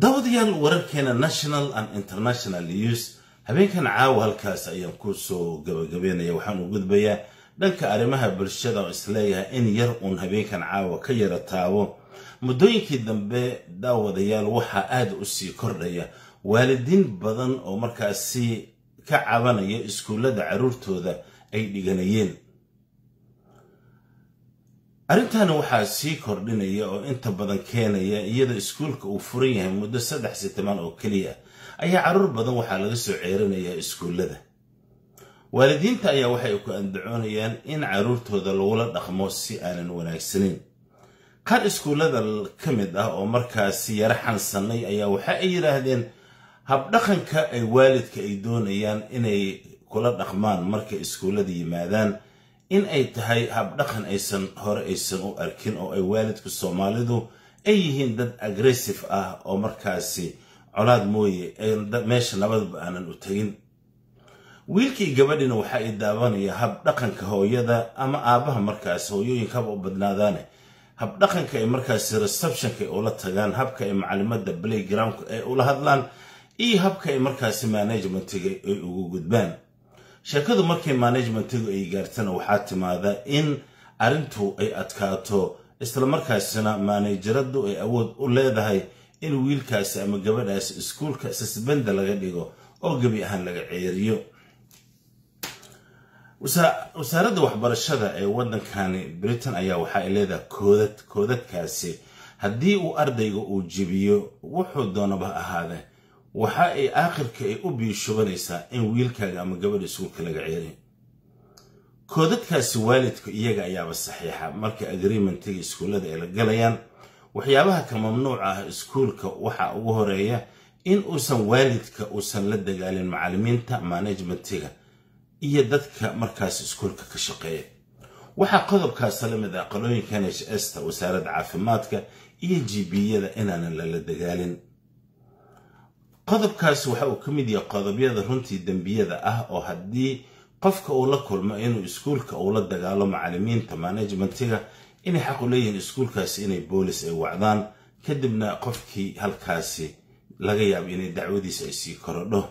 daawadayaal wararkeena national and international news habeenkan caawa halkaas ayaan ku soo gabagabeynaya waxaan u gudbayaa dhanka arrimaha bulshada oo isleeyahay in yar uun habeenkan caawa ka yara taabo muddooyinkii dambe daawadayaal waxaa aada u sii kordhaya waalidiin badan oo markaasi ka cabanaya iskuullada carruurtooda ay dhiganayeen arrintaani waxaa sii kordhinaya oo inta badan keenaya iyadoo iskuulka uu furan yahay muddo saddex sitimaan oo keliya ayaa carruur badan waxaa laga soo ceerinayaa iskuullada waalidiinta ayaa waxay ku andacoonayaan in carruurtooda lagula dhaqmo si aanan wanaagsaneyn qaar iskuullada ka mid ah oo markaasi yaro xansannay ayaa waxa ay yidhaahdeen habdhaqanka ay waalidka ay doonayaan inay kula dhaqmaan markay iskuullada yimaadaan in ay tahay habdhaqan aysan hore aysan u arkin oo ay waalidka soomaalidu ay yihiin dad agressive ah oo markaasi colaad mooye meesha nabadba aanan u tegin wiilkii gabadhina waxa ay daawanaya habdhaqanka hooyada ama aabbaha markaas hooyooyinka haba u badnaadaane habdhaqanka ay markaasi receptionka ay ula tagaan habka ay macalimada playgroundka ay ula hadlaan iyo habka ay markaasi managementiga ay ugu gudbaan sheekadu markay managementigu ay gaartana waxaa timaada in arrintu ay adkaato islamarkaasina maanajaradu ay awood u leedahay in wiilkaasi ama gabadhaasi iskuulka sasbanda laga dhigo oo gebi ahaan laga ceeriyo wasaaradda waxbarashada ee waddankani britain ayaa waxa ay leedahay koodad koodadkaasi haddii uu ardayga uu jebiyo wuxuu doonaba ahaade waxa ay aakhirka ay u biishubanaysaa in wiilkaaga ama gabadha iskuulka laga ceeriyo koodadkaasi waalidka iyaga ayaaba saxiixa marka agreementiga iskuullada ay la galayaan waxyaabaha ka mamnuuca ah iskuulka waxaa ugu horeeya in uusan waalidka uusan la dagaalin macallimiinta manajmentiga iyo dadka markaas iskuulka ka shaqeeya waxaa qodobkaasa la mid ah qalooyinka n h sta wasaaradda caafimaadka iyo jibiyada inaanan lala dagaalin qodobkaasi waxa uu ka mid yahay qodobyada runtii dembiyada ah oo haddii qofka uu la kulmo inuu iskuulka uu la dagaalo macallimiinta manajmentiga inay xaq u leeyihiin iskuulkaasi inay boolis ay wacdaan kadibna qofkii halkaasi laga yaabo inay dacwadiisa ay sii korodho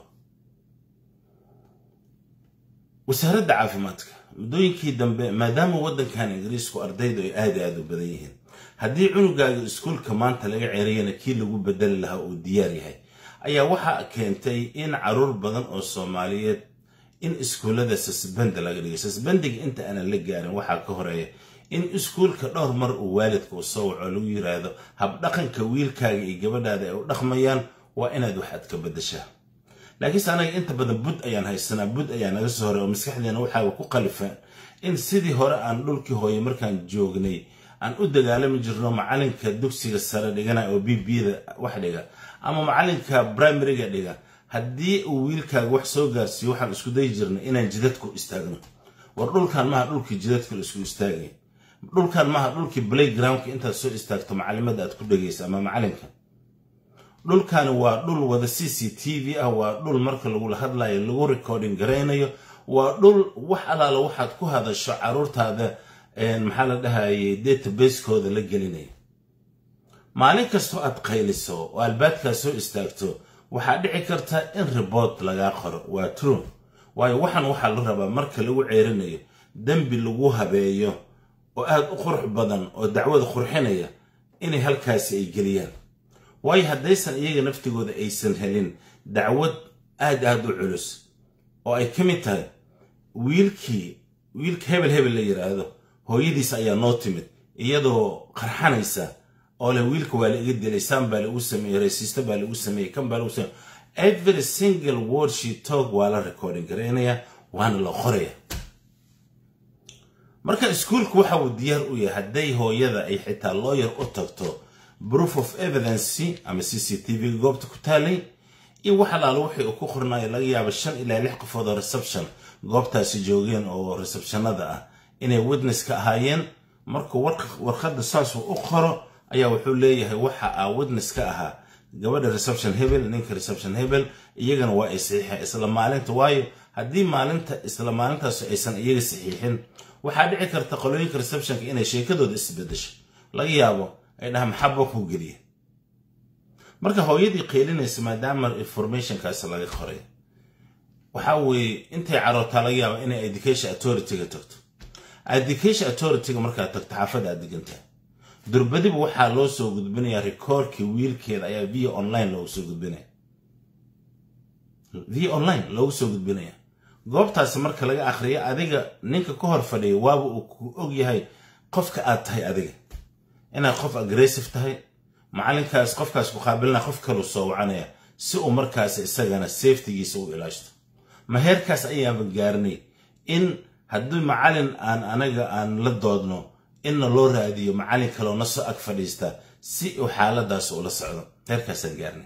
wasaaradda caafimaadka muddooyinkii dambe maadaama waddankan ingiriisku ardaydu ay aada aada u badan yihiin haddii cunugaaga iskuulka maanta laga ceeriyana kii lagu bedeli lahaa uu diyaar yahay ayaa waxaa keentay in caruur badan oo soomaaliyeed in iskuullada sasbanda laga dhigay sasbandiga inta aanan la gaarin waxaa ka horeeya in iskuulka dhowr mar uu waalidka u soo waco lagu yiraahdo habdhaqanka wiilkaaga iyo gabadhaada ay u dhaqmayaan waa inaad waxaad ka badashaa laakiinse anaga inta badan bud ayaan haysanaa bud ayaa naga soo horay oo maskaxdeena waxaa ku qalifaan in sidii hore aan dhulkii hooye markaan joognay aan u dagaalami jirno macalinka dugsiga sare dhigana oo b bda wax dhiga ama macalinka brimariga dhiga haddii uu wiilkaaga wax soo gaarsiiyo waxaan isku dayi jirnay inaan jidadku istaagno war dhulkan maha dhulkii jidadka la isku istaagay dhulkan maha dhulkii playgroundka intaad soo istaagto macalimada aad ku dhegaysa ama macalinka dhulkani waa dhul wada c c t v ah waa dhul marka lagula hadlayo lagu recording garaynayo waa dhul wax alaala waxaad ku hadasho caruurtaada maxaa la dhahayay database-kooda la gelinaya maalin kastoo aad qayliso oo albaadkaa soo istaagto waxaa dhici karta in ribort lagaa qoro waa true waayo waxan waxaa la rabaa marka lagu ceerinayo dembi lagu habeeyo oo aad u qurux badan oo dacwada qurxinaya inay halkaasi ay geliyaan waayo haddaysan iyaga naftigooda aysan helin dacwad aad aad u culus oo ay ka mid tahay wiilkii wiilka hebel hebel la yidhaahdo hooyadiis ayaa noo timid iyadoo qarxanaysa oo leh wiilka waa la iga dilay saan baa lagu sameeyey raysiista baa lagu sameeyey kan baa lagu sameeyey every single word she talk waa la recording garaynaya waana la qoraya marka iskuulku waxa uu diyaar u yahay hadday hooyada ay xitaa lawyer u tagto proof of evidence ama c c t v goobta ku taalay iyo wax alaalo wixii uu ku qornayo laga yaabo shan ilaa lix qofood oo reception goobtaasi joogeen oo receptionada ah inay witness ka ahaayeen markuu warqadda saasuu u qoro ayaa wuxuu leeyahay waxa aa witness ka ahaa gabadha reception hebel ninka reception hebel iyagana waa ay saxiixeen isla maalinta waayo haddii maalinta isla maalintaas aysan iyaga saxiixin waxaa dhici karta qolooyinka receptionka inay sheekadooda isbedesho laga yaabo ay dhaha maxaba kuu geliya marka hooyadii qeylinaysa maadaama informationkaasi laga qoray waxa weeye intay carootaa laga yaaba inay education authorityga tagto education authorityga markaad tagto xaafadda aad degantahay durbadiba waxaa loo soo gudbinayaa rikoorkii wiilkeeda ayaa via online loogu soo gudbinaya via online loogu soo gudbinaya goobtaasi marka laga akhriyo adiga ninka ka hor fadhiya waaba uu ku og yahay qofka aad tahay adiga inaad qof aggressive tahay macalinkaas qofkaas ku qaabilina qof kalu soo wacanaya si uu markaas isagana safetygiisa u ilaashto ma heerkaas ayaaba gaarnay in haddii macalin aan anaga aan la doodno inna loo raadiyo macalin kaleo na soo ag fadhiista si uu xaaladaas ula socdo heerkaasaan gaarnay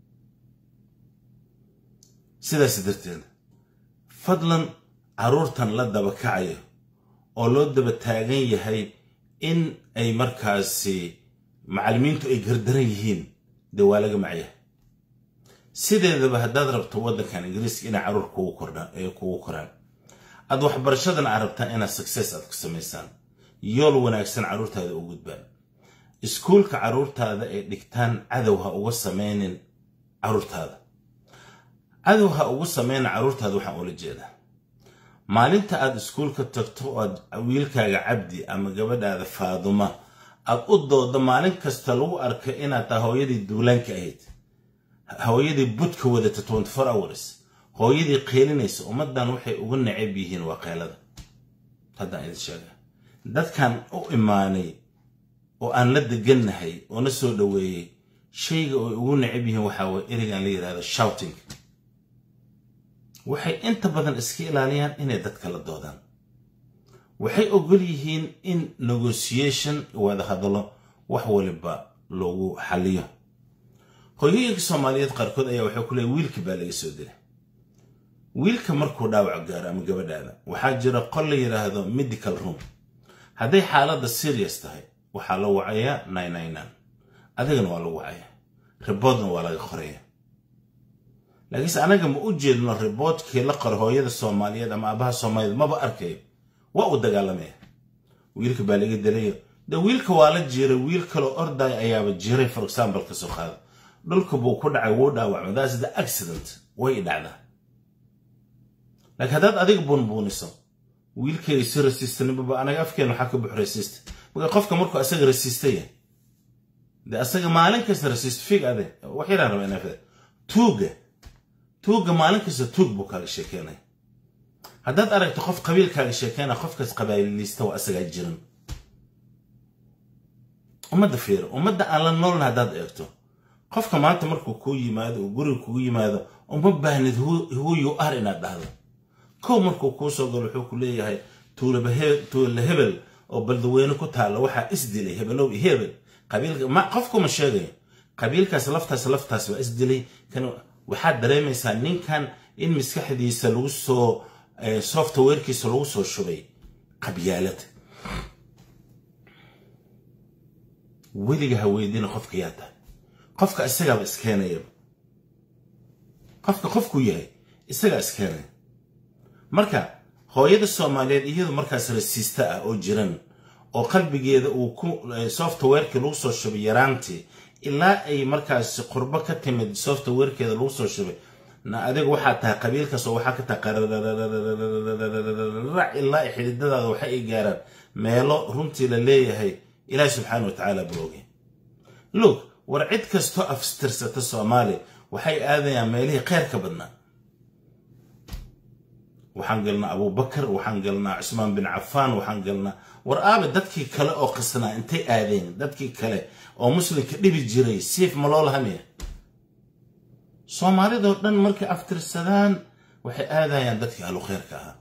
sidaas darteed fadlan carruurtan la daba kacayo oo loo daba taagan yahay in ay markaasi macallimiintu ay gardaran yihiin dee waa laga macyahay sideedaba haddaad rabto waddankan ingiriiska inay carruur kugu koraan aad waxbarashadan aad rabtaan inaad success aad ku samaysaan yool wanaagsan carruurtaada u gudbaan iskuulka carruurtaada ay dhigtaan cadow ha uga samaynin carruurtaada cadow ha ugu samaynin carruurtaada waxaan ula jeedaa maalinta aad iskuulka tagto oo aad wiilkaaga cabdi ama gabadhaada faaduma aad u doodo maalin kasta lagu arka inaad tahay hooyadii duulaanka ahayd hooyadii budka wadata twenty four hours hooyadii qeylinaysa ummaddan waxay ugu necab yihiin waa qeylada haddaan idin sheega dadkan u imaanay oo aan la degannahay oo na soo dhoweeyey shayga ay ugu necab yihiin waxaa waye ereygan la yidhahdo shouting waxay inta badan iska ilaaliyaan inay dadka la doodaan waxay ogol yihiin in negotiation wada hadalo wax waliba loogu xaliyo hooyooyinka soomaaliyeed qaarkood ayaa waxay ku leeya wiilka baa laga soo dilay wiilka markuu dhaawac gaaro ama gabadhaada waxaa jira qol la yidhaahdo medical room hadday xaaladda serious tahay waxaa la wacayaa nine adigana waa lagu wacaya riboodna waa laga qoraya laakiinse anaga ma u jeedno riboodkii la qoro hooyada soomaaliyeed ama aabaha soomaaliyeed maba arkayo waa uu dagaalamaya wiilka baa laga dalayo de wiilka waa la jiiray wiil kaloo orday ayaaba jiray for example ka soo qaada dhulka buu ku dhacay wuu dhaawacma that's the accident way dhacdaa laakiin haddaad adiga buunbuuniso wiilkayga si rasiistanibaba anaga afkeena waxaa ka buxo rasiista marka qofka markuu asaga rasiista yahay de asaga maalin kasta rasiist fig ade wax yaraan raba inaa fida tuuga tuuga maalin kasta tuug buu kaaga sheekeynaya haddaad aragto qof qabiilkaaga sheekeynaya qofkaas qabaaliista waa asagaa jiran ummadda fiiro ummadda aan la noolna haddaad eegto qofka maanta markuu kuu yimaado uu guriga kugu yimaado uma baahnid who you are inaad dhahdo kow markuu kuu soo galo wuxuu ku leeyahay tuula hebel oo baldaweyne ku taalla waxaa isdilay hebelow iyo hebel qabiilka qofkuma sheegayo qabiilkaas laftaas laftaas waa isdilay kan waxaad dareemaysaa ninkan in maskaxdiisa lagu soo softwarekiisa lagu soo shubay qabyaalad weliga ha weydiina qofka yaa tahay qofka isagaaba iskeenayaba qofka qofkuu yahay isagaa iskeenaya marka hooyada soomaaliyeed iyadu markaas rasiista ah oo jiran oo qalbigeeda uu ku softwareki lagu soo shubay yaraantii ilaa ay markaas qurbo ka timid softwarekeeda lagu soo shubay na adiga waxaa tahay qabiilkaas oo waxaa ka tahay qararac ilaa ay xididadaada waxa ay gaaraan meelo runtii la leeyahay ilaahi subxaana wa tacaala buu ogay loog war cid kastoo afstirsata soomaaliya waxay aadayaan meelihii kheyr ka badnaa waxaan galnaa abubakar waxaan galnaa cusmaan bin cafaan waxaan galnaa war aabe dadkii kale oo qasnaa intay aadeen dadkii kale oo muslimka dhibi jiray siif ma loo lahamaya soomaalidoo dhan markay aftirsadaan waxay aadayaan dadkii ahlu kheyrka ahaa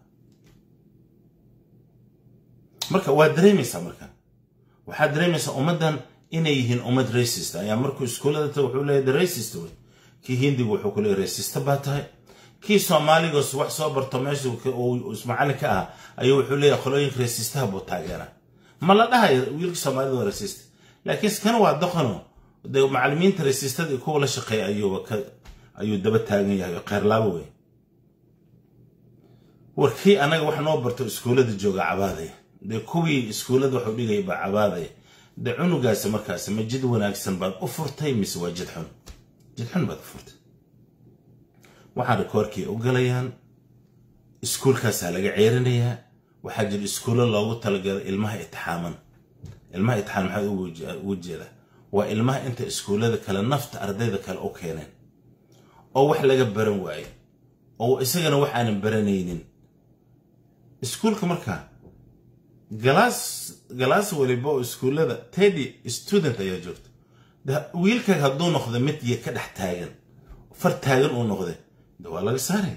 marka waa dareemaysaa marka waxaad dareemaysaa ummaddan inay yihiin ummad racist ayaa markuu iskuullada taga wuxuu leeyahay the racist wey kii hindigu wuxuu ku leeyahy racista baa tahay kii soomaaligoos wax soo barto meesha uu ismacallin ka ah ayuu wuxuu leeyahay qolooyinka rasiistaha buu taageeraa ma la dhahayo wiilka soomaalida waa rasiist laakiin kan waa doqono de macallimiinta rasiistada iyo kuwa la shaqeeya ayuuba ka ayuu daba taagan yahay oo kheyrlaabo wey war kii annaga wax noo barto iskuullada jooga cabaadaya dee kuwii iskuullada waxu dhigaya baa cabaadaya dee cunugaasi markaasi ma jid wanaagsan baad u furtay mise waa jid xun jidxun baad furtay waxaa rikoorkii u galayaan iskuulkaasaa laga ceerinayaa waxaa jira iskuullo loogu talagalay ilmaha itixaaman ilmaha itixaan maxaa ugu jeedaa waa ilmaha inta iskuullada kale nafta ardayda kale u keeneen oo wax laga baran waayo oo isagana wax aanan baranaynin iskuulka markaa galaas galaas waliba oo iskuullada teddy student ayaa joogta wiilkaaga hadduu noqdo mid iyo ka dhex taagan far taagan uu noqday de waa laga saaraya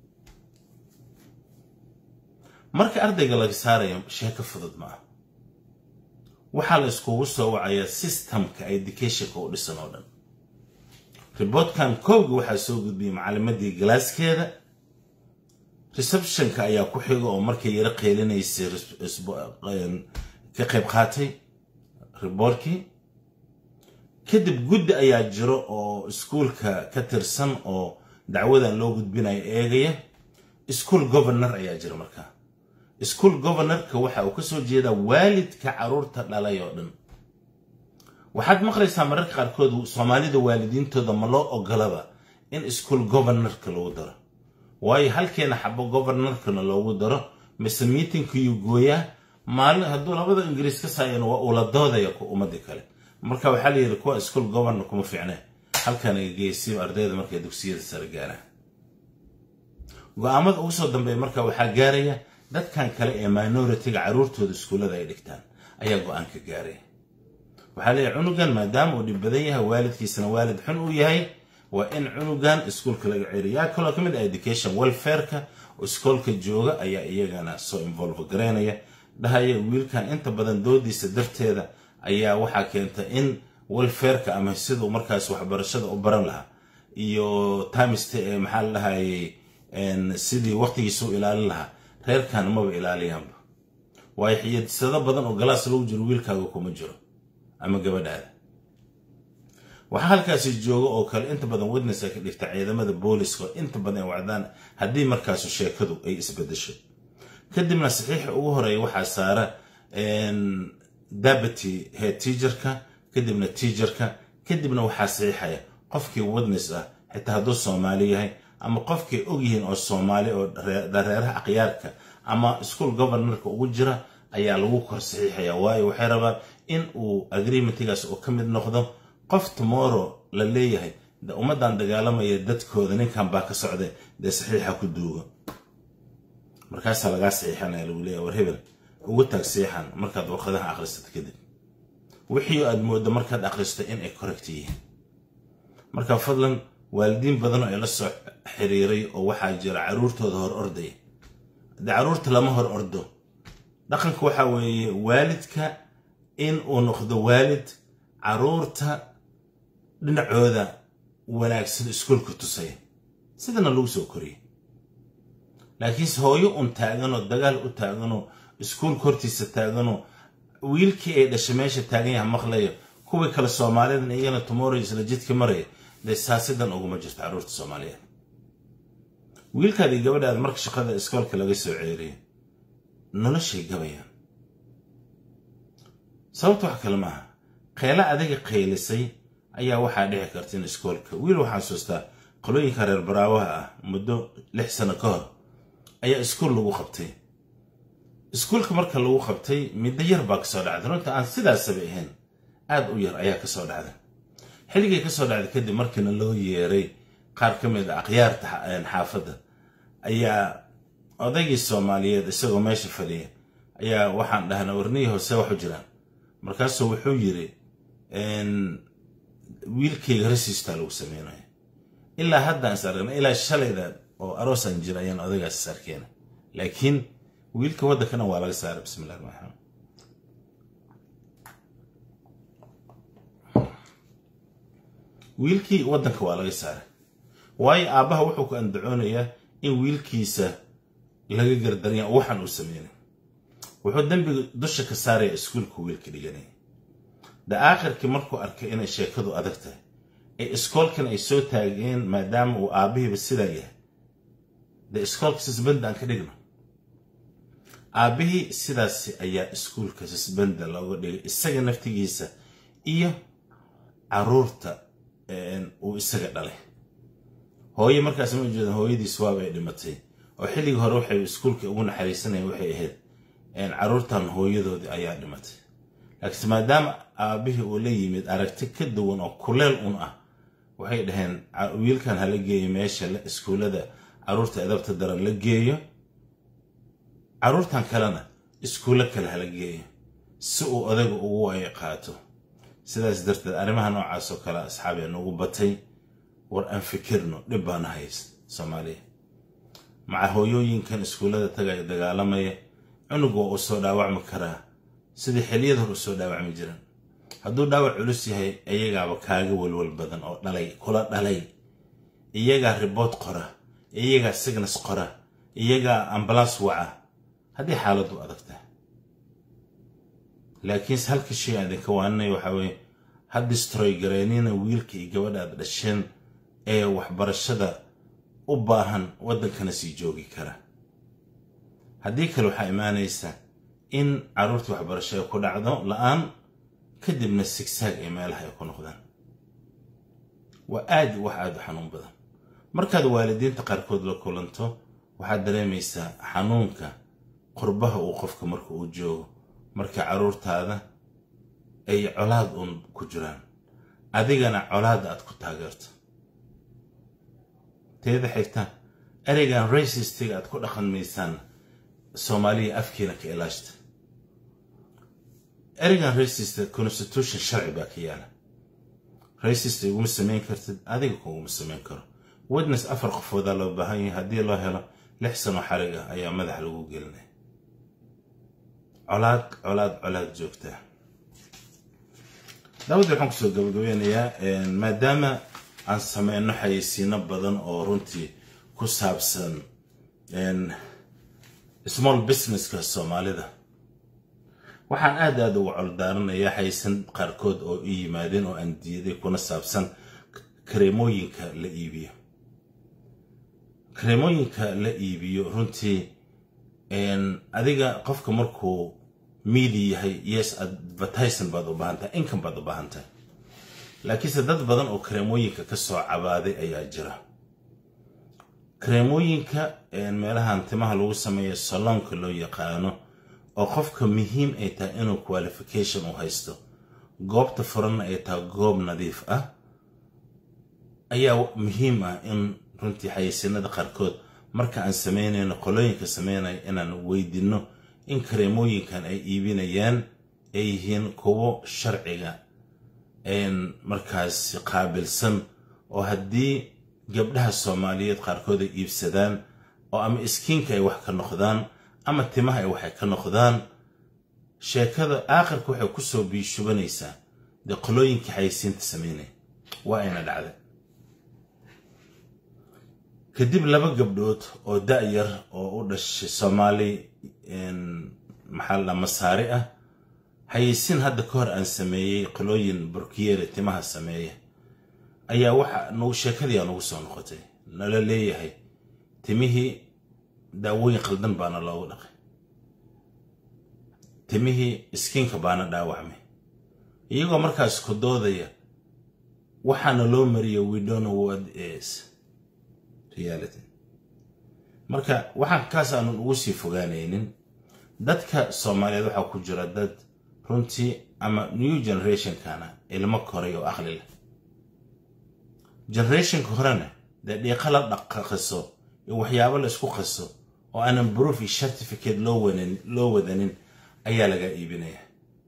marka ardayga laga saaraya sheeko fudud ma ah waxaa la iskugu soo wacayaa systemka educationka u dhisan oo dhan riboortkan kowga waxaa soo gudbiyey macalimadii galaaskeeda receptionka ayaa ku xiga oo markay yaro qeylinaysay ka qayb qaatay riboortkii kadib guddi ayaa jiro oo iskuulka ka tirsan oo dacwadan loo gudbinayo eegaya school governor ayaa jira markaa school governorka waxa uu kasoo jeedaa waalidka caruurta dhalay oo dhan waxaad maqlaysaa mararka qaarkood soomaalida waalidiintooda ma loo ogolaba in school governorka lagu daro waayo halkeena xabo governorkana loogu daro mise miitingkayuu gooyaa maalin hadduu labada ingiriis ka saayana waa uula doodaya ku ummadii kale marka waxaa la yidhi kuwa school governor kuma fiicne halkan ay geysiyo ardayda markay dugsiyada sare gaaraan go-aamada ugu soo dambeeya marka waxaa gaaraya dadkan kale ee minoritiga caruurtooda iskuullada ay dhigtaan ayaa go-aan ka gaaraya waxaa leeyahay cunugan maadaama uu dhib badan yahay waalidkiisana waalid xun uu yahay waa in cunugan iskuulka laga celiyo yaa kaloo ka mid ah education welfareka oo iskoolka jooga ayaa iyagana soo involve garaynaya dhahaya wiilkan inta badan doodiisa darteeda ayaa waxaa keenta in welfareka ama siduu markaas waxbarashada u baran lahaa iyo timest maxaa la dhahayay sidii waqtigiisa u ilaalin lahaa reerkan maba ilaaliyaanba waayo xiyadisado badan oo galaas lagu jiro wiilkaaga kuma jiro ama gabadhaada waxaa halkaasi jooga oo kale inta badan witnessa ka dhigta ciidamada booliska oo inta badan ay wacdaan haddii markaasu sheekadu ay isbedesho kadibna saxiixa ugu horeeya waxaa saara dabity head teacherka kadibna teacherka kadibna waxaa saxiixaya qofkii witness ah xitaa hadduu soomaali yahay ama qofkay og yihiin oo soomaali oo dareeraha akhyaarka ama school governorka ugu jira ayaa lagu kor saxiixaya waayo waxay rabaan in uu agreementigaas uu ka mid noqdo qof tomorrow la leeyahay de ummaddan dagaalamaya dadkooda ninkan baa ka socday dee saxiixa ku duuga markaasaa lagaa saxiixanaya lagu leeyahay war hebel ugu taag saxiixan markaad warqadaha akhrisato kadib wixii aad mooddo markaad akhristo in ay correct yihiin marka fadlan waalidiin badan oo ay la soo xiriiray oo waxaa jira caruurtooda hor ordaya haddii caruurta lama hor ordo dhaqanka waxaa weeye waalidka in uu noqdo waalid caruurta dhinacooda wanaagsan iskuolka tusaya sidana lagu soo koriyay laakiinse hooyo un taaganoo dagaal u taaganoo iskuolka hortiisa taaganoo wiilkii ay dhashay meesha taagan yaha maqlayo kuwii kale soomaalidan iyagana tomorrow isla jidka maraya dee saasidan uguma jirto carruurta soomaaliyeed wiilkaadii gabadhaada marka shaqada iskoolka laga soo ceeriyo noloshay gabayaan sababta wax kale maaha qeelo adiga qaylisay ayaa waxaa dhici karta in iskoolka wiil waxaa xasuustaa qolooyinka reer baraawaha ah muddo lix sano ka hor ayaa iskuol lagu qabtay iskuolka marka lagu qabtay middo yar baa kasoo dhacday runta aan sidaasaba ahayn aad u yar ayaa kasoo dhacday xilligay kasoo dhacday kadib markiina loo yeeray qaar ka mid a akhyaarta xaafadda ayaa odaygii soomaaliyeed isagoo meesha fadhiya ayaa waxaan dhahnaa warnihii hoose waxu jiraan markaasuu wuxuu yiri wiilkayga rasiistaa lagu sameynaya ilaa haddaan is aragna ilaa shalayda oo aroosaan jira ayaan odaygaas is arkeena laakiin wiilka waddankana waa laga saaray bismillahi raxmaan raxiim wiilkii waddanka waa laga saaray waayo aabbaha wuxuu ku andacoonayaa in wiilkiisa laga gardaranya oo waxaan uu sameynay wuxuu dembiga dusha ka saaraya iskuulka wiilka dhiganaya da aakhirkii markuu arkay inay sheekadu adag tahay ee iskoolkan ay soo taageen maadaama uu aabbihiiba sidaa yahay dee iskoolka sisbanda aan ka dhigno aabbihii sidaasi ayaa iskuulka sisbanda looga dhigay isaga naftigiisa iyo caruurta uu isaga dhalay hooye markaas ma ujeedan hooyadiis waabay dhimatay oo xilligii hore waxay iskuulka ugu naxariisanayeen waxay ahayd carruurtan hooyadoodii ayaa dhimatay laakiinse maadaama aabbihii uu la yimid aragti ka duwan oo kuleel un ah waxay dhaheen wiilkan hala geeyo meesha iskuullada carruurta edabta daran la geeyo carruurtan kalena iskuullo kale hala geeyo si uu odayga ugu waayo qaato sidaas darteed arrimaha noocaas oo kale asxaabee nagu batay war aan fikirno dhib baana hayst soomaaliya maca hooyooyinkan iskuullada tagaya dagaalamaya cunug waa uu soo dhaawacmi karaa sidii xiliyada hor u soo dhaawacmi jiran hadduu dhaawac culus yahay iyagaaba kaaga welwel badan oo dhalay kula dhalay iyagaa ribood qora iyagaa signas qora iyagaa ambalaas waca haddii xaaladdu adagtahay laakiinse halka shay aan idinka waaninaya waxaa weeye ha distroy gareynina wiilka iyo gabadha aad dhasheen ee waxbarashada u baahan waddankana sii joogi kara haddii kale waxaa imaanaysa in carruurtii waxbarasho ay ku dhacdo la-aan kadibna sigsaag ee meelaha ay ku noqdaan waa aad wax aad u xanuun badan markaad waalidiinta qaarkood la kulanto waxaad dareemaysaa xanuunka qurbaha uu qofka marka uu joogo marka carruurtaada ay colaad uun ku jiraan adigana colaadda aad ku taageerto teeda xigta ereygan racistiga aad ku dhaqan maysaan soomaaliya afkiina ka ilaashta ereygan racist constitution sharci baa ka yaala racist iguma samayn kartid adiga kuguma samayn karo witness afar qofoodaa loo baahan yahay haddii loo helo lix sano xarig ah ayaa madax lagu gelinaya colaad colaad colaad joogtaa daawad waxaan kusoo gabagabeynayaa maadaama aan sameyno xayeysiino badan oo runtii ku saabsan small businesska soomaalida waxaan aad aad uga coldaaranayaa xayeysan qaarkood oo i yimaadeen oo aan diiday kuna saabsan kareemooyinka la iibiyo kareemooyinka la iibiyo runtii adiga qofka markuu miidi yahay yes advertison baad u baahan tahay income baad u baahan tahay laakiinse dad badan oo kareemooyinka ka soo cabaaday ayaa jira kareemooyinka meelahan timaha lagu sameeyo saloonka loo yaqaano oo qofka muhiim ay tahay inuu qualification u haysto goobta furanna ay tahay goob nadiif ah ayaa muhiim ah in runtii xayeysiinada qaarkood marka aan samaynayno qolooyinka samaynaya inaan weydinno in kareemooyinkan ay iibinayaan ay yihiin kuwo sharciga markaas qaabilsan oo haddii gabdhaha soomaaliyeed qaarkood ay iibsadaan oo ama iskiinka ay wax ka noqdaan ama timaha ay waxay ka noqdaan sheekada aakhirka waxay ku soo biishubanaysaa dee qolooyinkii xayeysiinta samaynaya waa ayna dhacday kadib laba gabdhood oo da-yar oo u dhashay soomaali maxaa la masaari ah xayeysiin hadda ka hor aan sameeyey qolooyin burkiyeere timaha sameeya ayaa waxa nagu sheekadii aa nagu soo noqotay nala leeyahay timihii daawooyin qaldan baana loogu dhaqay timihii iskiinka baana dhaawacmay iyagoo markaas ku doodaya waxaana loo mariya we don't know what is reality marka waxaan kaas aanun ugu sii fogaanaynin dadka soomaaliyeed waxaa ku jira dad runtii ama new generationkana ilmo koray oo aqli leh generationka horena dee dhiiqa la dhaqaqiso iyo waxyaabo la isku qaso oo aanan proof iyo certificate loo wadanin ayaa laga iibinaya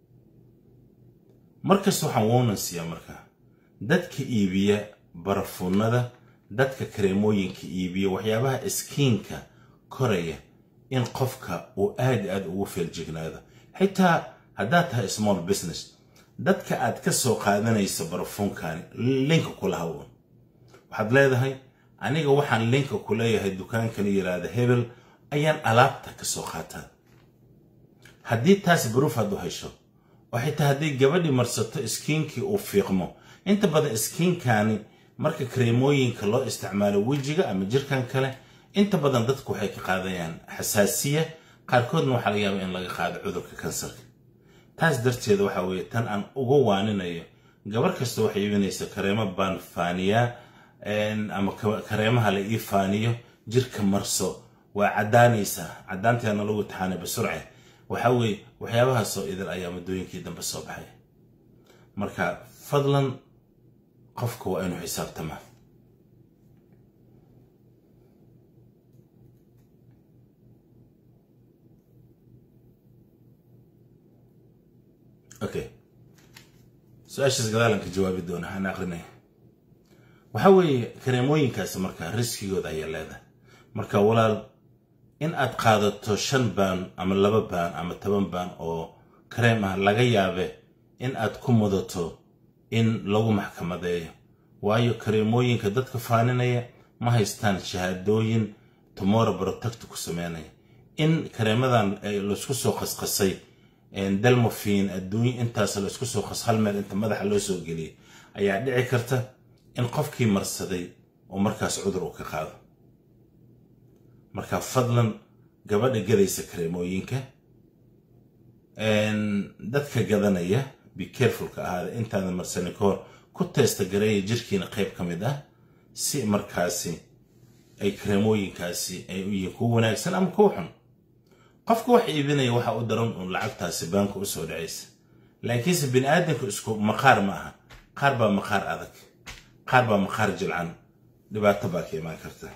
markasta waxaan woonan siiyaa markaa dadka iibiya barafuunada dadka kareemooyinka iibiya waxyaabaha iskiinka koraya in qofka uu aad aad ugu feeljignaado xitaa haddaad tahay small business dadka aad ka soo qaadanaysa barafuunkani linka kula hawoon waxaad leedahay aniga waxaan linka ku leeyahay dukaankan yiraahda hebel ayaan alaabta ka soo qaataa haddii taas baruuf aad u hesho oo xitaa haddii gabadhii marsato iskiinkii uu fiiqmo inta badan iskiinkani marka kareemooyinka loo isticmaalo wejiga ama jirkan kale inta badan dadku waxay ka qaadayaan xasaasiya qaarkoodna waxaa laga yaaba in laga qaado cudurka kansarka taas darteeda waxa weeye tan aan uga waaninayo gabar kasta waxay iibinaysa kareemo baan faaniyaa ama kareemaha la ii faaniyo jirka marso waa caddaanaysaa caddaanteena lagu taxaanay basurce waxa weeye waxyaabahaasoo idil ayaa muddooyinkii dambe soo baxay marka fadlan qofka waa inuu xisaabtamaa okay su-aashaas gadaalan ka jawaabi doona aan aqrinaya waxa weeye kareemooyinkaasi marka riskigooda ayaa leedahay marka walaal in aad qaadato shan baan ama laba baan ama toban baan oo kareem ah laga yaabe in aad ku mudato in lagu maxkamadeeyo waayo kareemooyinka dadka faaninaya ma haystaan shahaadooyin tomorrow protect ku sameynaya in kareemadan laysku soo qasqasay dalmofin adduunya intaas laysku soo qas hal meel inta madaxa loo soo geliyay ayaa dhici karta in qofkii marsaday oo markaas cudur uu ka qaado marka fadlan gabadha gadaysa kareemooyinka dadka gadanaya be carefulka ahaada intaadan marsanin ka hor ku teesta gareeya jirkiina qayb ka mid ah si markaasi ay kareemooyinkaasi ay u yihiin kuwa wanaagsan ama kuwa xun qofka wax iibinaya waxa u daran uun lacagtaasi baanka u soo dhacaysa laakiinse bini aadamku isku maqaar ma aha qaar baa maqaar adag qaar baa maqaar jilcan dhibaato baa ka imaan karta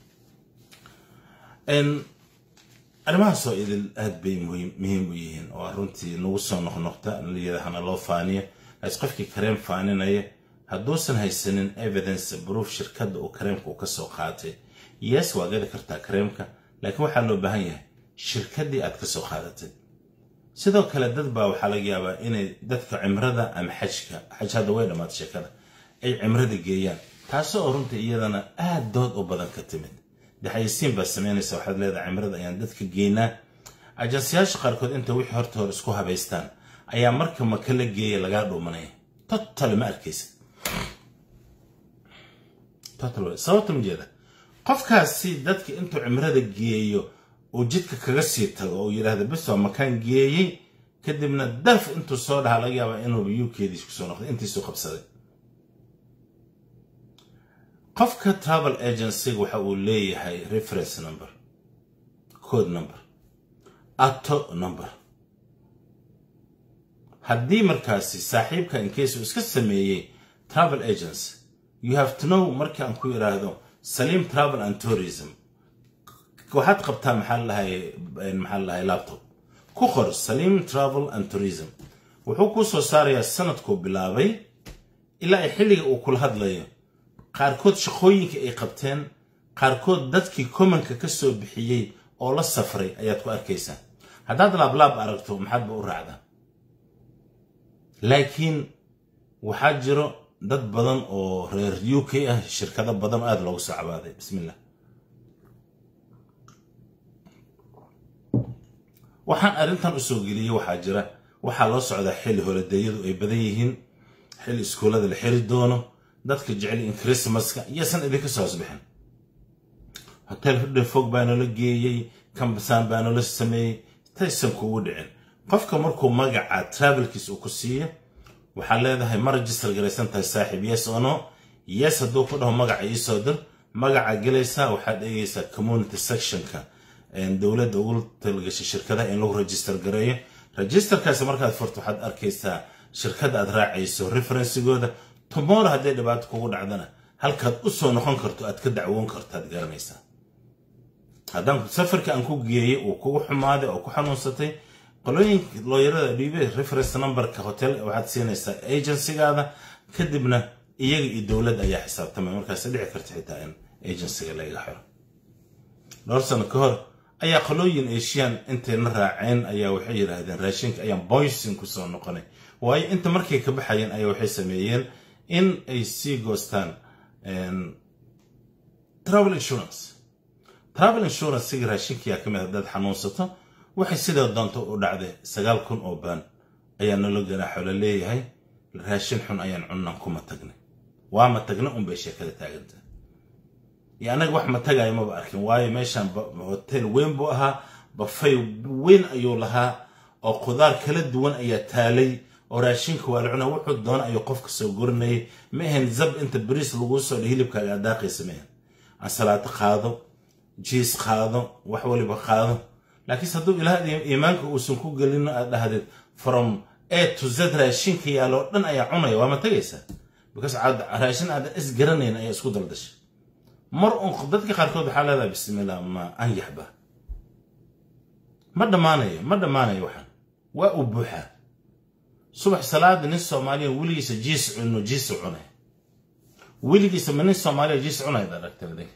arrimahaasoo idil aad bay muhiim u yihiin oo runtii nagu soo noqnoqta layidhaahana loo faaniyo as qofkii kareem faaninaya hadduusan haysanin evidence proof shirkadda uu kareemka uu ka soo qaatay yes waa gadi kartaa kareemka laakiin waxaa loo baahan yahay shirkaddii aad ka soo qaadatay sidoo kale dad baa waxaa laga yaabaa inay dadka cimrada ama xajka xaj hadda way dhammaata sheekada ay cimrada geeyaan taasoo runtii iyadana aad dood u badan ka timid daxayisiin baa samaynaysa waxaad leedahay cimrada ayaan dadka geynaa ajansiyaasha qaarkood inta wixii horta hore isku habaystaan ayaa marka maka la geeya lagaa dhuumanaya total ma arkaysa sababta ma jeeda qofkaasi dadka intuu cimrada geeyo uu jidka kaga sii tago oo yidhaahda bis waa makaan geeyey kadibna daf intuu soo dhaha laga yaabaa inuuba yukeediis kusoo noqday intiisuu qabsaday qofka travel agencyga waxa uu leeyahay reference number code number ato number haddii markaasi saaxiibka inkeysu iska sameeyey travel agency you have to know markii aan ku yidhaahdo saliim travel and tourism waxaad qabtaa maxaa lahay maxaa lahay laptop ku qor saliim travel and tourism wuxuu kuu soo saarayaa sanadkuu bilaabay ilaa ay xilliga uu kula hadlayo qaarkood shaqooyinka ay qabteen qaarkood dadkii komanka ka soo bixiyey oo la safray ayaad ku arkaysaa haddaad laablaab aragto maxaadba u raacdaa laakiin waxaa jiro dad badan oo reer u k ah shirkado badan aada loogu soo cabaaday bismillah waxaan arrintan u soo geliyey waxaa jira waxaa loo socdaa xilli holadeeyadu ay badan yihiin xilli iskuullada la xiri doono dadka jecel in christmaska iyosan idinka soo hosbixin hotel hudhefog baa noola geeyey kambasaan baa noola sameeyey taysan kugu dhicin qofka markuu magaca travelkiis uu ku siiyo waxaad leedahay ma register garaysan tahay saaxiib yes ono yes hadduu ku dhaho magaca iisoo dir magaca gelaysaa waxaad eegaysaa community sectionka dowladda ugu talgashay shirkadaha in lagu register gareeyo registerkaasi markaad furto waxaad arkaysaa shirkadda aad raacayso referensigooda tomorrow hadday dhibaato kugu dhacdana halkaad u soo noqon karto aad ka dacwoon karto aad garanaysaa haddaan safarka aan ku geeyey uu kugu xumaaday oo ku xanuunsatay qolooyinka looyarada dhiibe reference numberka hotel waxaad siinaysaa agencygaada kadibna iyaga iyo dowladda ayaa xisaabtamay markaas dhici karta xitaa in agencyga laga xiro dhowr sano ka hor ayaa qolooyin asian intayna raaceen ayaa waxay yidhaahdeen raashinka ayaan boysin kusoo noqonay waayo inta markay ka baxayeen ayaa waxay sameeyeen in ay sii goostaan travel insurance travel insurance siga raashinkiyaa ka mid haddaad xanuunsato waxay sidoo doonto u dhacday sagaal kun oo baan ayaa nalo ganaaxo la leeyahay raashin xun ayaan cunnan kuma tagnay waa ma tagna unbay sheekada taaganta iyo annaga wax ma tagayo maba arkin waayo meeshaan hotel weyn buu ahaa bafay weyn ayuu lahaa oo qudaar kala duwan ayaa taalay oo raashinka waa la cunaa wuxuu doona ayuu qofka soo gurinayay ma ahayn zab inta bariis laguu soo dha hilibkaaga adaaqaysa ma ahan ansalaato qaado jiis qaado wax waliba qaado laakiinse hadduu ilaah iimaanka uusan ku gelino aad dhahdeed from a to z raashinka yaaloo dhan ayaa cunaya waa ma tagaysaa because raashin aadan is garanayn ayaa isku daldashay mar un dadka qaarkood waxaa leedahay bismillah ma anyaxba ma dhammaanayo ma dhammaanayo waxaan waa uu buuxaa subax salaada nin soomaaliya weligiisa jiis cuno jiis cunay weligiisa ma nin soomaaliya jiis cunayad aragtay adinka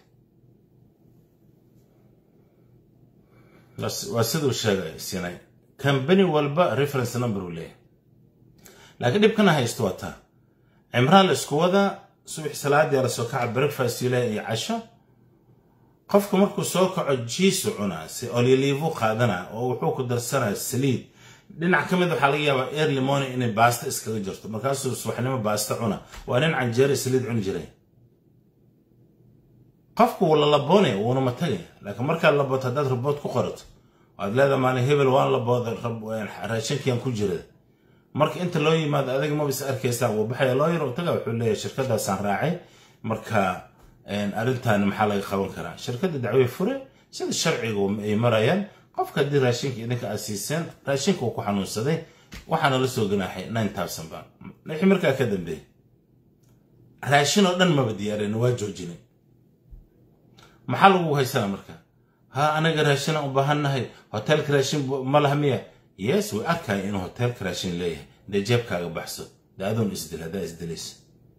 waa siduu sheegay sinay kambani walba reference number uu leeyahay laakiin dhibkana haysto waa taa cimraan la isku wadaa subax salaadii la soo kaca breakfast ilaah iyo casho qofku markuu soo kaco jiisu cunaa si olyoliivu qaadanaa oo wuxuu ku darsanaa saliid dhinac ka mid waxaa laga yaabaa early morning inay baasta iskaga jirto markaasuu subaxnimo baasta cuna waa nin canjeere saliid cuni jiray qofku wuu la laboonaya wuuna ma tagaya laakiin markaad labooto haddaad rabood ku qorato waad leedaha maalin hebel waan labooda raashinkiyan ku jira marka inta loo yimaado adiga maba is arkaysaa wuu baxaya loo yar taga wuxuu leeyahay shirkadaasaan raacay marka arrintan maxaa laga qaban karaa shirkadda dacwey fure sida sharciga ay marayaan qofka haddii raashinka idinka aad siiseen raashinka uu ku xanuunsaday waxaana la soo ganaaxay nine thousand baan wixii markaa ka dambeeyey raashin oo dhan maba diyaarin waa joojinay maxaa lagu haysana marka ha anaga raashinaan u baahannahay hoteelka raashin ma laha miya yes way arkaya inuu hoteelka raashin leeyahay dee jeebkaaga baxso dee adoon isdil haddaa isdilaysa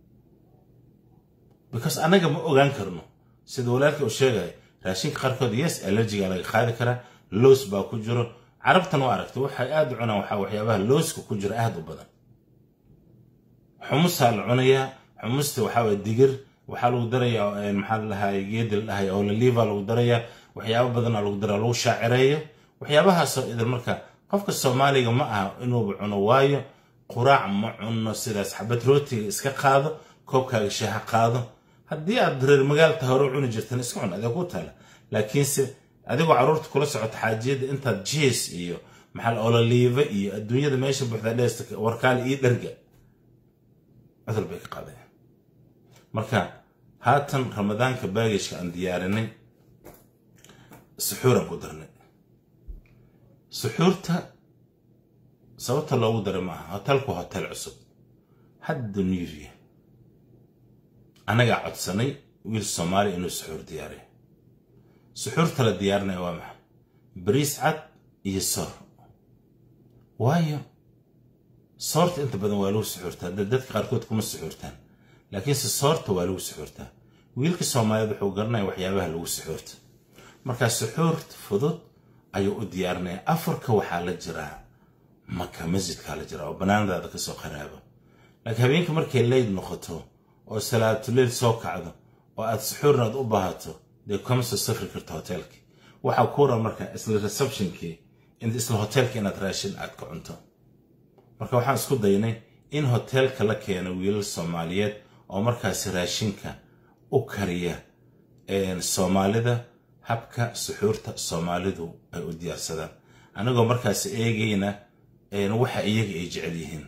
because annaga ma ogaan karno sida walaalka uu sheegaya raashinka qaarkood yes allergiga laga qaadi karaa loos baa ku jiro carabtan waa aragtay waxay aad u cunaan waxaa waxyaabaha looska ku jira aad u badan xumusaa la cunayaa xumusta waxaa waye digir waxaa lagu darayaa maxaa la dhahay geedi la dhahay oo laliiva lagu darayaa waxyaabo badanaa lagu daraa lagu shaacireeyo waxyaabahaasoo idin marka qofka soomaaliga ma aha inuuba cuno waayo quraac ma cuno sidaas xabad rootiga iska qaado koobkaaga shaaha qaado haddii aad reer magaalta hore cuni jirtan iska cun adee ku taala laakiinse adigoo carruurta kula socota xaajiyadda intaad jiis iyo maxaa ololiiva iyo adduunyada meesha buuxda dheesta warkaali iyo dherga cudur bay ka qaadayaan marka haatan ramadaanka baagishka aan diyaarinay suxuuraan ku darnay suxuurta sababta loogu daray maaha hotelku hotel cusub hadda newya annagaa codsanay wiil soomaaliya inuu suxuur diyaariyo suxuurta la diyaarinaya waa maxay bariis cad iyo soor waayo soorta inta badan waa lagu suxuurtaa dadka qaarkood kuma suxuurtaan laakiinse soorta waa lagu suxuurtaa wiilka soomaaliyeed wuxuu garanaya waxyaabaha lagu suxuurta markaa suxuurta fudud ayuu u diyaarinaya afarka waxaa la jiraa maka masjidkaa la jiraa oo banaanadaada kasoo qaraabo laakiin habeenka markay leyd noqoto oo salaatuleyl soo kacdo oo aad suxuurnaad u baahato dee kama soo safri karto hoteelkii waxaa kuura marka isla receptionkii isla hoteelka inaad raashin aad ka cunto marka waxaan isku daynay in hoteelka la keeno wiilal soomaaliyeed oo markaasi raashinka u kariya soomaalida habka suxuurta soomaalidu ay u diyaarsadaan anagoo markaasi eegayna waxa iyaga ay jecel yihiin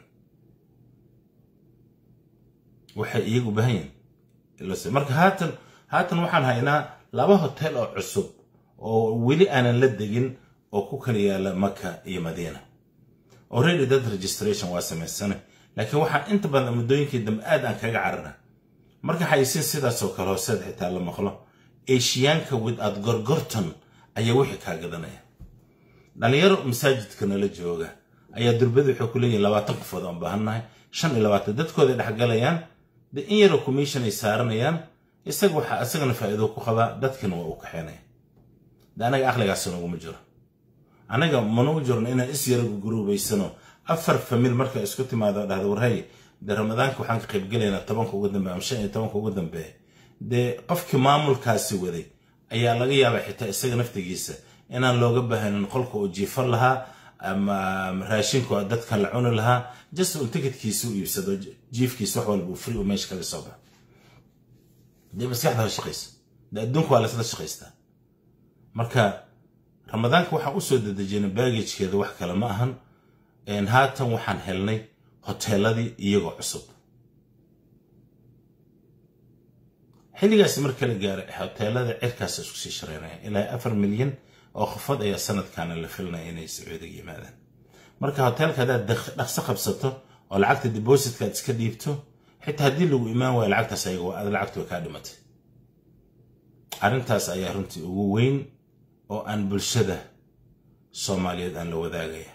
waxay iyagu u baahan yihiin marka haatan haatan waxaan haynaa laba hotel oo cusub oo weli aanan la degin oo ku kala yaala maka iyo madiina already dad registration waa samaysana laakiin waxaan inta badan muddooyinkii dambe aad aan kaga carara marka xayisiin sidaasoo kale hooseed xitaa la maqlo eshiyaanka wid aad gorgorton ayaa wixii kaa gadanaya dhalinyaro masaajidka nala jooga ayaa durbada waxay ku leeyihin labaatan qofood aan baahannahay shan iyo labaatan dadkooday dhexgalayaan de in yaroo commission ay saaranayaan isaga waxaa isagana faa'iido ku qabaa dadkina waa u kaxeenaya de anaga aqligaasi noguma jiro anaga manugu jirno inaan is yara guruubaysano afar famil marka isku timaado dhahda warhay dee ramadaanka waxaan ka qaybgelaynaa tobanka ugu dambeeya ama shan iyo tobanka ugu dambeeya dee qofkii maamulkaasi waday ayaa laga yaabaa xitaa isaga naftigiisa inaan looga baahnin qolka uu jiifan lahaa ama raashinku dadkan la cuni lahaa just un tikitkiisa u iibsado jiifkiisa wax walba uu free uu meesha kaga soo baxa dee maskaxda ha shaqaysa dee adduunka waa laysla shaqaystaa marka ramadaanka waxaan usoo dedejinay baagajkeeda wax kale ma ahan haatan waxaan helnay hoteeladii iyagoo cusub xilligaasi marka la gaaray hoteelada cirkaas isku sii shareynaya ilaa afar milyan oo qofood ayaa sanadkaana la filinaya inay sacuudiga yimaadaan marka hoteelka haddaad dhaqso qabsato oo lacagta depositkaad iska dhiibto xitaa haddii lagu imaan waayo lacagtaas ayaga aad lacagtu way kaa dhimatay arrintaas ayaa runtii ugu weyn oo aan bulshada soomaaliyeed aan la wadaagaya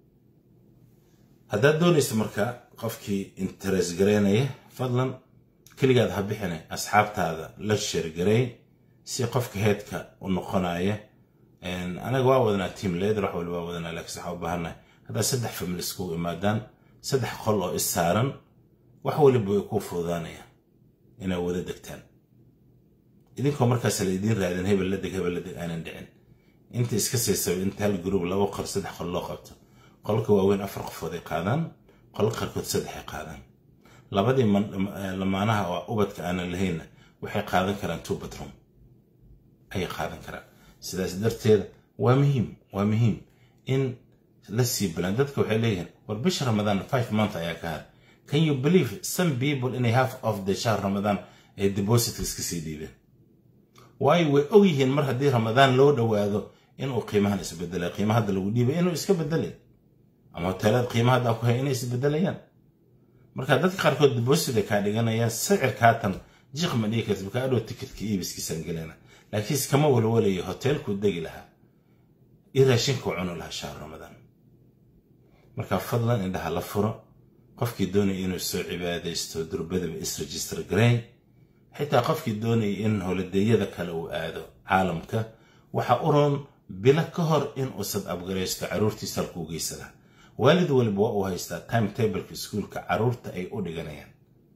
haddaad doonaysa marka qofkii interes gareynaya fadlan keligaad ha bixine asxaabtaada la sheergareey si qofka heedka u noqonaya anaga waa wadanaa team leader wax waliba waa wadanaa laakiin waxaa u baahannahay haddaad saddex famil iskugu imaadaan saddex qol oo is saaran wax waliba way kuu fududaanayaan inaad wada degtaan idinkoo markaas la idiin raadin hebel la deg hebel la deg aanan dhicin inta iska siisaba inta hal gruub laba qol saddex qol loo qabto qolka waaweyn afar qofood ay qaadaan qolka qaarkood saddex ay qaadaan labadii lamaanaha oo ubadka aanan lahaynna waxay qaadan karaan two bedroom ayay qaadan karaan sidaas darteeda waa muhiim waa muhiim in la sii balan dadka waxay leeyihiin war bisha ramadaan five month ayaa ka har can you believe some people inay half of the shahr ramadaan ay depositka iska sii dhiibeen waayo way og yihiin mar haddii ramadaan loo dhowaado inuu qiimahan isbedelay qiima hadda lagu dhiibay inuu iska bedelay ama hoteelada qiima hadda ku hay inay isbedelayaan marka dadka qaarkood deposit ay kaa dhiganayaan sicirka haatan jiq ma dhigi karti marka adhow tikitka iibiskiisaan gelana laakiin iskama walwalayo hoteelkuu degi lahaa iyo raashinkuu cuni lahaa shahr ramadaan marka fadlan indhaha la furo qofkii doonaya inuu soo cibaadaysto durbadaba isregister gareyn xitaa qofkii doonaya in holideeyada kale uu aado caalamka waxa u roon bilo ka hor in uusad abgaraysto carruurtiisa halkuu geysada waalid waliba waa uu haystaa timetableka iskuolka carruurta ay u dhiganayaan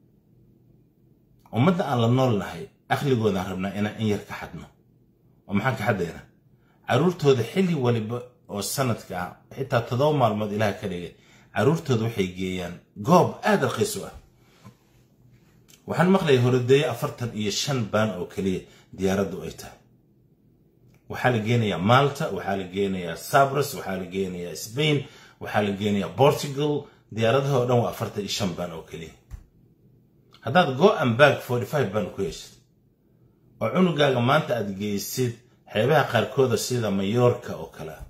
ummadda aan la nool nahay aqligoodaan rabnaa inaan in yar ka xadno oo maxaan ka xadaynaa carruurtooda xilli waliba oo sanadka ah xitaa toddoba maalmood ilaah ka dhigay carruurtooda waxay geeyaan goob aad raqiis u ah waxaan maqlayay horodeeye afartan iyo shan baan oo keliya diyaaraddu ay tahay waxaa la geenayaa malta waxaa la geenayaa sabras waxaa la geenayaa spain waxaa la geenayaa portugal diyaaradaha oo dhan waa afartan iyo shan baan oo keliya haddaad go and bag forty five baan ku heshid oo cunugaaga maanta aad geysid xeebaha qaarkooda sida mayoorka oo kale ah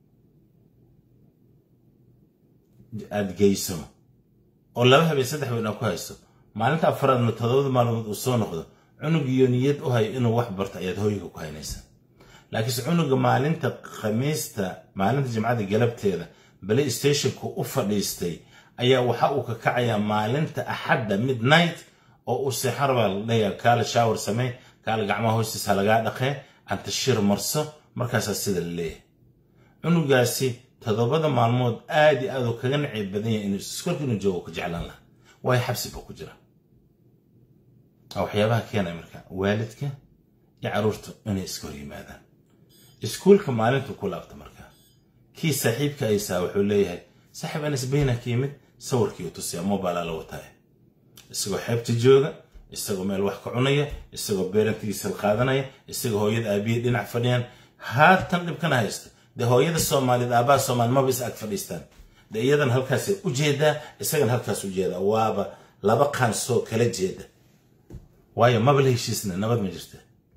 aad geyso oo laba habeen saddex habeen aad ku haysto maalinta afaraadna toddobada maalmood uu soo noqdo cunugiyo niyad u hayo inuu wax barto ayaad hooyga ku haynaysaa laakiinse cunuga maalinta khamiista maalinta jimcada galabteeda balay stationku u fadhiistay ayaa waxa uu ka kacayaa maalinta axadda midnight oo uu seexan rabaa la leeyaha kaale shaawar samey kaale gacmaha hoostiisa lagaa dhaqee antashir marso markaasaa sida la leeyahay cunugaasi toddobada maalmood aad iyo aad uu kaga nacib badan yahay inuu iskolka inuu joogo ku jeclaan laha waayo xabsi buu ku jira waxyaabaha keenaya marka waalidka iyo carruurta inay iska hor yimaadaan iskuulka maalintu ku laabta marka kii saaxiibka aysaa wuxuu leeyahay saaxiib anas bayna ka yimid sawirkii u tusiyaa mobilaa la wataaya isagoo xeebta jooga isagoo meel wax ka cunaya isagoo beerantigiisa qaadanaya isagoo hooyada aabiyey dhinac fadhiyaan haatan dhibkana haysta dee hooyada soomaaliyeed aabbaha soomaali maba is ag fadhiistaan dee iyadan halkaasay u jeedaa isagan halkaas u jeedaa waaba laba qaansoo kala jeeda waayo maba la heshiisna nabad ma jirta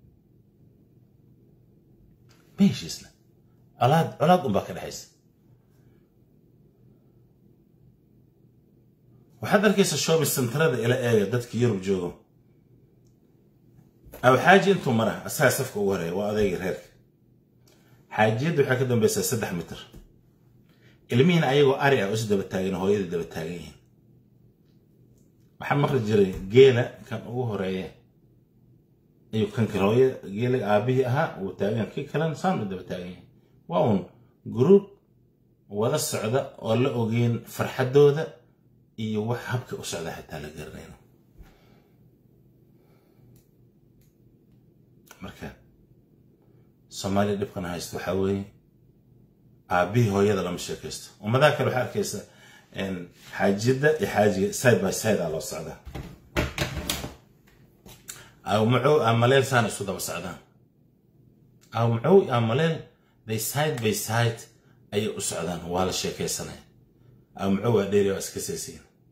ma heshiisna colaad colaad unbaa ka dhexaysa waxaad arkaysa shopping centerada ila eega dadka yurub joogo aw xaaji intuu mara asagaa safka ugu horeeya waa odayga reerka xaajiyadda waxay ka dambaysaa saddex mitir ilmihiina ayagoo ari ah isu daba taagan hooyada daba taagan yihiin waxaa maqli jiray geela kan ugu horeeya ayuu kan kale hooya geela aabihii ahaa uu taagan kii kalena saan u daba taagan yihiin waa uun gruub wada socda oo la ogeyn farxaddooda iyo wax habka u socda xitaa la garanayno marka soomaaliya dhibkana haysta waxaa weeye aabbihii hooyada lama sheekaysto ummadaha kale waxaa arkaysa xaajiyadda iyo xaajiga side by side aa loo socdaa awmacow amaleel saana isu daba socdaan awmacow iyo amaleel they side by side ayay u socdaan waa la sheekaysanaya awmacow waa dheeri waa iska seesiin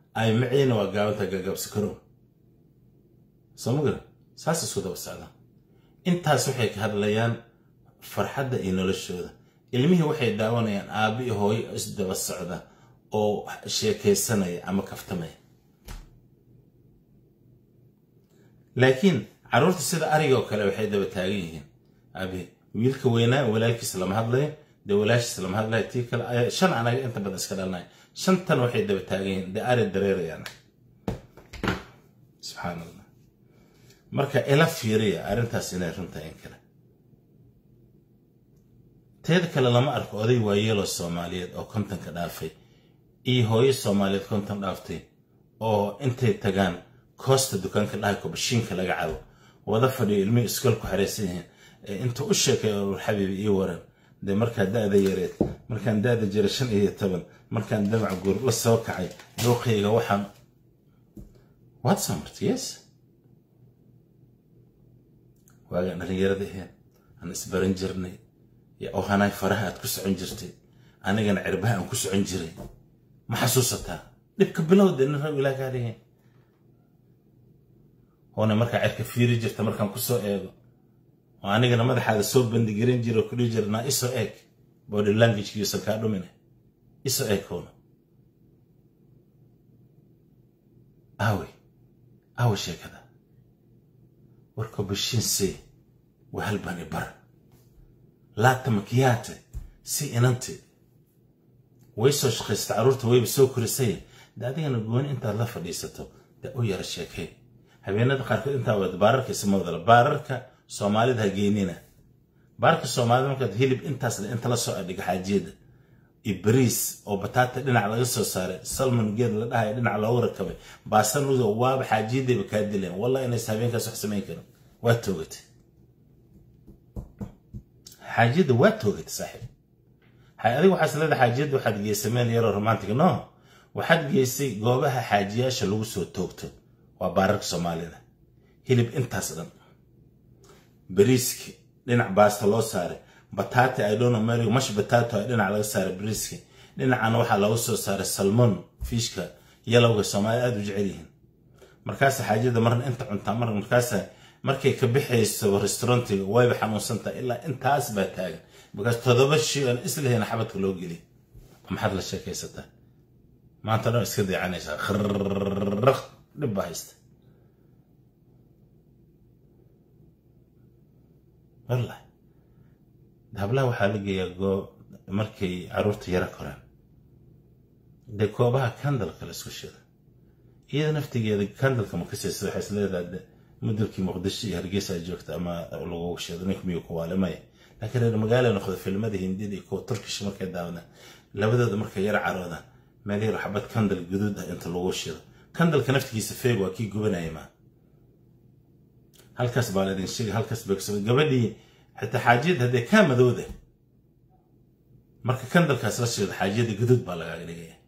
ay maciina waa gaabanta gagabsi karow soo ma gara saas isku daba socdaan intaas waxay ka hadlayaan farxadda iyo noloshooda ilmihii waxay daawanayaan aabbi iyo hooyo isdaba socda oo sheekaysanaya ama kaftamaya laakiin carruurta sida ariga oo kale waxay daba taagan yihiin abi wiilka weynaa walaalkiis lama hadlayo dee walaashiis lama hadlayo tii kale shan anaga inta badan iska dhalnay shantan waxay daba taagan yihiin dee ari dareerayaan subxaan allah marka ila fiiriya arrintaas inay runtahay in kale teeda kale lama arko oday waayeeloo soomaaliyeed oo kontonka dhaafay iyo hooyo soomaaliyeed konton dhaaftay oo intay tagaan koosta dukaanka dhahayko bashiinka laga cabo wada fadhiyo ilmihii iskool ku xaraysan yihiin intuu u sheekay urur xabiibi ii waran dee markaa da'da yareed markaan da'da jira shan iyo toban markaan damac guur la soo kacay dooqayga waxaan waad soo martay yes waagaan dhallinyarada ahayn aan isbaran jirnay oo hanaay faraha aad ku socon jirtay anigana cirbaha aan ku socon jiray ma xasuusataa dhibka bilowda nin rab ilaa kaalihin oona markaa cirka fiiri jirta markaan ku soo eego oo anigana madaxaada soo bandigaran jira oo kudhihi jira naa isoo eeg body languagekiisan kaa dhumine isoo eeg howna aawe aawe sheekada warka bashiinsee wahalbani bar laata makiyaate si inante way soo shaqaysta carruurta wayba soo korisay de adigana gooni intaad la fadhiisato dee u yara sheekay habeenada qaarkood intaa wada baararka isma wadala baararka soomaalida ha geenina baararka soomaalida markaad hilib intaas inta la soo adhiga xaajiyada iyo bariis oo bataata dhinac laga soo saaray salmon geed la dhahay dhinac loogu rakabay baasanudo waaba xaajiyadayba kaa dileen wallah inays habeenkaas wax samayn karin waa toogatay xaajiyadda waa toogatay saaxiib adiga waxaas leedahay xaajiyadda waxaad geysay meel yaroo romantic no waxaad geysay goobaha xaajiyaasha lagu soo toogto waa baararka soomaalida hilib intaas dhan bariiski dhinac baasta loo saaray bataati i don't know mary mash batato ay dhinac laga saaray bariiski dhinacana waxaa looga soo saaray salmon fiishka yalowga soomaalida aada u jecel yihiin markaasa xaajiyada marna inta cuntaa mar markaasa markay ka bixayso restaurantiga wayba xanuunsantahay ilaa intaas baa taagan markaas todoba shi aan islahayna xabadka loo geliy maxaad la sheekaysataa maanta dhan iska deecanaysaa khrrq dhib baa haysta wallahi hablaha waxaa la geeyaa goo markay carruurta yara koraan dee koobaha kandalka la isku shida iyada naftigeeda kandalka ma kasaysa waxay is leedahay mudulkii muqdisho iyo hargeysa joogta ama lagu shido nink miyuu ku waale maya laakiin reer magaala noqdo filmada hindida iyo kuwa turkish markay daawadaan labadooda markay yara caroodaan meel yar xabad kandal guduud ah inta lagu shido kandalka naftigiisa feeg waa kii gubanaya maa halkaas baa laydin sheegay halkaas beegsado gabadhii xitaa xaajiyadda haddee kaa madowda marka kandalkaas la shido xaajiyadda guduud baa lagaaga dhigaya